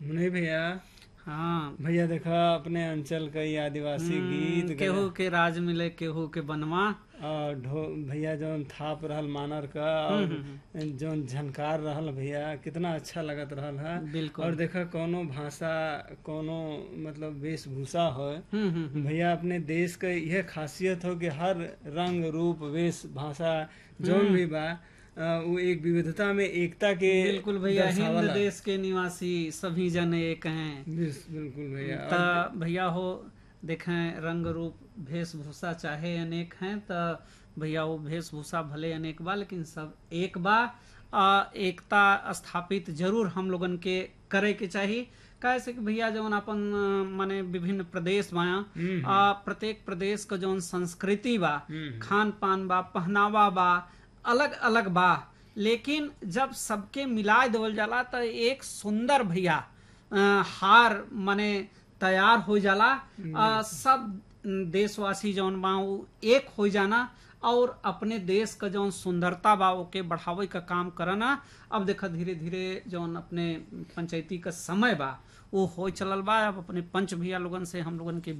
नहीं भैया हाँ भैया देखा अपने अंचल का ये आदिवासी गीत केहू के राज मिले केहू के बनवा और ढो भैया जौन थाप रहल मानर का और जौन झनकार रहल भैया कितना अच्छा लगत रहल है बिल्कुल और देखा कोनो भाषा कोनो मतलब वेशभूषा हो हम्म हम्म हम्म। भैया अपने देश का यह खासियत हो कि हर रंग रूप वेश भाषा जौन भी बा अ, वो एक विविधता में एकता के बिल्कुल भैया हिंद दर्शावला। देश के निवासी सभी जन एक हैं बिस- बिल्कुल भैया त भैया हो देखें रंग रूप वेशभूषा चाहे अनेक हैं त भैया वो वेशभूषा भले अनेक बा लेकिन सब एक बा आ, एकता स्थापित जरूर हम लोगन के करे के चाहिए काहे से कि भैया जौन अपन अ, माने विभिन्न प्रदेश बा हम्म, आ प्रत्येक प्रदेश का जौन संस्कृति बा हम्म, खान पान बा पहनावा बा अलग अलग बा लेकिन जब सबके मिलाए देवल जाला त एक सुंदर भैया अ, हार माने तैयार हो जाला अ, सब देशवासी जौन बा उ एक हो जाना और अपने देश का जौन सुंदरता बा ओके बढ़ावे का काम करना अब देखा धीरे धीरे जौन अपने पंचायती का समय बा वो हो चलल बा अब अपने पंच भैया लोगन से हम लोगन के